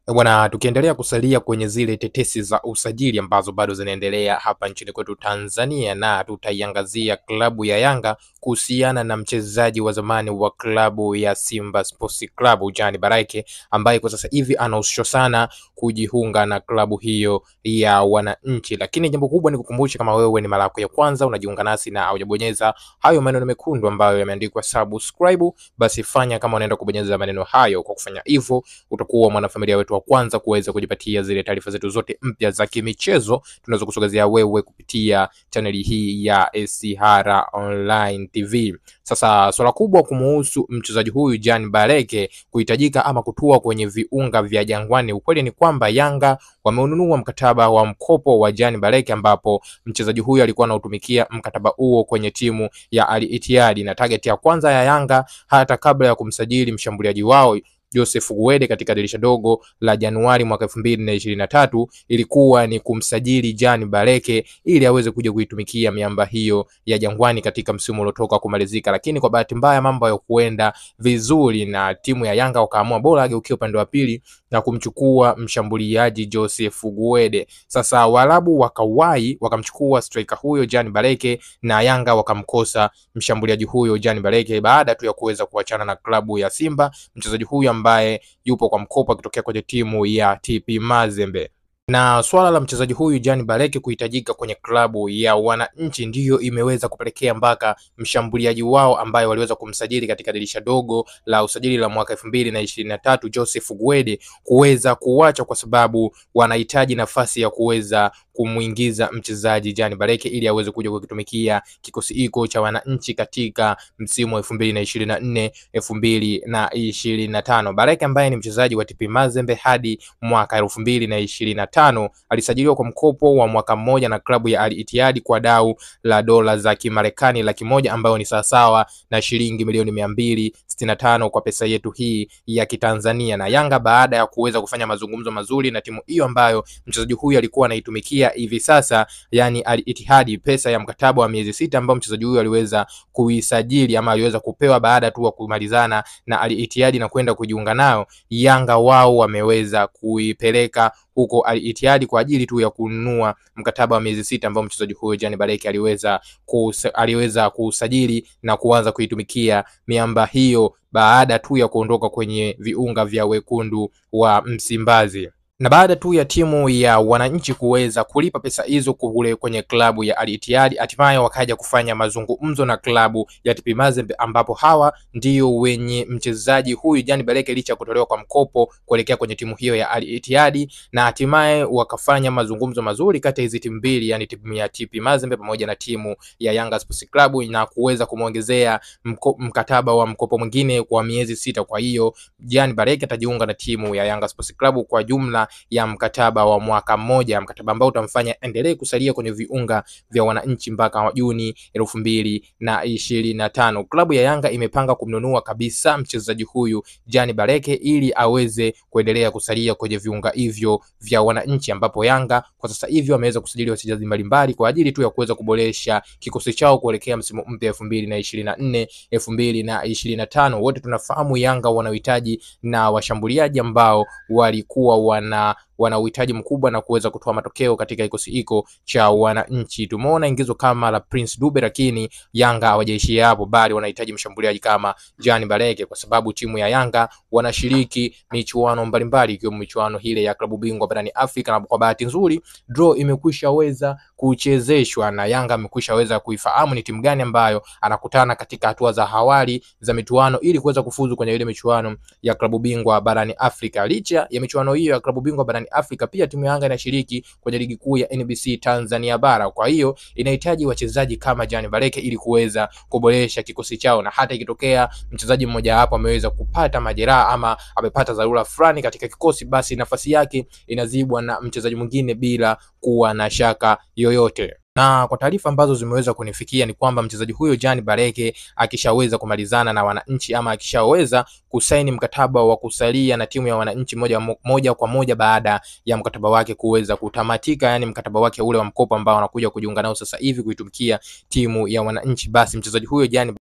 Bwana, tukiendelea kusalia kwenye zile tetesi za usajili ambazo bado zinaendelea hapa nchini kwetu Tanzania, na tutaiangazia klabu ya Yanga kuhusiana na mchezaji wa zamani wa klabu ya Simba Sports Club Jean Barake ambaye kwa sasa hivi anahusishwa sana kujiunga na klabu hiyo ya wananchi. Lakini jambo kubwa ni kukumbusha, kama wewe ni mara yako ya kwanza unajiunga nasi na haujabonyeza hayo maneno mekundu ambayo yameandikwa subscribe, basi fanya kama unaenda kubonyeza maneno hayo. Kwa kufanya hivyo, utakuwa mwanafamilia wetu wa kwanza kuweza kujipatia zile taarifa zetu zote mpya za kimichezo tunaweza kusogezea wewe kupitia chaneli hii ya SCR Online TV. Sasa swala kubwa kumuhusu mchezaji huyu Jean Barake kuhitajika ama kutua kwenye viunga vya Jangwani, ukweli ni kwamba Yanga wameununua mkataba wa mkopo wa Jean Barake, ambapo mchezaji huyu alikuwa anautumikia mkataba huo kwenye timu ya Al Ittihad, na target ya kwanza ya Yanga hata kabla ya kumsajili mshambuliaji wao Joseph Guede katika dirisha dogo la Januari mwaka elfu mbili na ishirini na tatu ilikuwa ni kumsajili Jean Barake ili aweze kuja kuitumikia miamba hiyo ya Jangwani katika msimu uliotoka kumalizika, lakini kwa bahati mbaya mambo hayakuenda vizuri na timu ya Yanga wakaamua bora ageukie upande wa pili na kumchukua mshambuliaji Joseph Guede. Sasa Waarabu wakawahi wakamchukua striker huyo Jean Barake na Yanga wakamkosa mshambuliaji huyo Jean Barake baada tu ya kuweza kuachana na klabu ya Simba, mchezaji huyu ambaye yupo kwa mkopo akitokea kwenye timu ya TP Mazembe na swala la mchezaji huyu Jean Barake kuhitajika kwenye klabu ya wananchi ndiyo imeweza kupelekea mpaka mshambuliaji wao ambaye waliweza kumsajili katika dirisha dogo la usajili la mwaka elfu mbili na ishirini na tatu Joseph Guede kuweza kuacha kwa sababu wanahitaji nafasi ya kuweza kumwingiza mchezaji Jean Barake ili aweze kuja kukitumikia kikosi hiko cha wananchi katika msimu wa elfu mbili na ishirini na nne elfu mbili na ishirini na tano Barake ambaye ni mchezaji wa TP Mazembe hadi mwaka elfu mbili na ishirini na tano alisajiliwa kwa mkopo wa mwaka mmoja na klabu ya Al Ittihad kwa dau la dola za Kimarekani laki moja ambayo ni sawasawa na shilingi milioni mia mbili sitini na tano kwa pesa yetu hii ya Kitanzania. Na Yanga baada ya kuweza kufanya mazungumzo mazuri na timu hiyo ambayo mchezaji huyu alikuwa anaitumikia hivi sasa, yani Al Ittihad, pesa ya mkataba wa miezi sita ambao mchezaji huyu aliweza kuisajili ama aliweza kupewa baada tu ya kumalizana na Al Ittihad na kwenda kujiunga nayo, Yanga wao wameweza kuipeleka huko Al Ittihad kwa ajili tu ya kununua mkataba wa miezi sita ambao mchezaji huyo Jean Barake aliweza kus, aliweza kusajili na kuanza kuitumikia miamba hiyo baada tu ya kuondoka kwenye viunga vya wekundu wa Msimbazi na baada tu ya timu ya wananchi kuweza kulipa pesa hizo kule kwenye klabu ya Al Ittihad, hatimaye wakaja kufanya mazungumzo na klabu ya TP Mazembe, ambapo hawa ndio wenye mchezaji huyu Jean Barake licha ya kutolewa kwa mkopo kuelekea kwenye timu hiyo ya Al Ittihad, na hatimaye wakafanya mazungumzo mazuri kati ya hizi timu mbili, yani timu ya TP Mazembe pamoja na timu ya Yanga Sports Club, na kuweza kumwongezea mkataba wa mkopo mwingine kwa miezi sita. Kwa hiyo Jean Barake atajiunga na timu ya Yanga Sports Club kwa jumla ya mkataba wa mwaka mmoja, mkataba ambao utamfanya endelee kusalia kwenye viunga vya wananchi mpaka Juni elfu mbili na ishirini na tano. Klabu ya Yanga imepanga kumnunua kabisa mchezaji huyu Jean Barake ili aweze kuendelea kusalia kwenye viunga hivyo vya wananchi, ambapo Yanga kwa sasa hivi wameweza kusajili wachezaji mbalimbali kwa ajili tu ya kuweza kuboresha kikosi chao kuelekea msimu mpya elfu mbili na ishirini na nne elfu mbili na ishirini na tano. Wote tunafahamu Yanga wana uhitaji na washambuliaji ambao walikuwa wana wana uhitaji mkubwa na kuweza kutoa matokeo katika kikosi hiko cha wananchi. Tumeona ingizo kama la Prince Dube, lakini Yanga hawajaishia hapo, bali wanahitaji mshambuliaji kama Jean Barake, kwa sababu timu ya Yanga wanashiriki michuano mbalimbali ikiwemo michuano ile ya klabu bingwa barani Afrika, na kwa bahati nzuri draw imekwisha weza kuchezeshwa na Yanga amekwisha weza kuifahamu ni timu gani ambayo anakutana katika hatua za awali za michuano ili kuweza kufuzu kwenye ile michuano ya klabu bingwa barani Afrika. Licha ya michuano hiyo ya klabu bingwa barani Afrika, pia timu ya Yanga inashiriki kwenye ligi kuu ya NBC Tanzania bara. Kwa hiyo inahitaji wachezaji kama Jean Barake ili kuweza kuboresha kikosi chao, na hata ikitokea mchezaji mmoja hapo ameweza kupata majeraha ama amepata dharura fulani katika kikosi, basi nafasi yake inazibwa na mchezaji mwingine bila kuwa na shaka yoyote na kwa taarifa ambazo zimeweza kunifikia ni kwamba mchezaji huyo Jean Barake akishaweza kumalizana na wananchi ama akishaweza kusaini mkataba wa kusalia na timu ya wananchi moja, moja kwa moja baada ya mkataba wake kuweza kutamatika, yani mkataba wake ule wa mkopo ambao anakuja kujiunga nao sasa hivi kuitumikia timu ya wananchi, basi mchezaji huyo Jean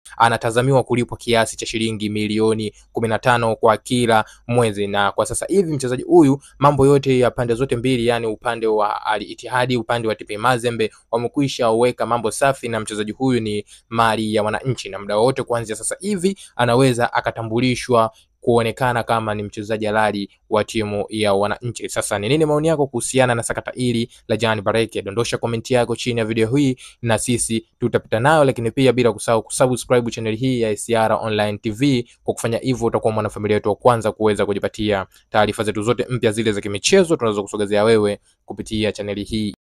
anatazamiwa kulipwa kiasi cha shilingi milioni kumi na tano kwa kila mwezi, na kwa sasa hivi mchezaji huyu mambo yote ya pande zote mbili, yani upande wa Al Ittihad, upande wa TP Mazembe wamekwisha weka mambo safi, na mchezaji huyu ni mali ya wananchi, na muda wote kuanzia sasa hivi anaweza akatambulishwa kuonekana kama ni mchezaji halali wa timu ya wananchi. Sasa ni nini maoni yako kuhusiana na sakata hili la Jan Bareke? Dondosha komenti yako chini ya video hii na sisi tutapita nayo, lakini pia bila kusahau kusubscribe channel hii ya SR Online TV. Kwa kufanya hivyo, utakuwa mwanafamilia wetu wa kwanza kuweza kujipatia taarifa zetu zote mpya, zile za kimichezo tunaweza kusogezea wewe kupitia chaneli hii.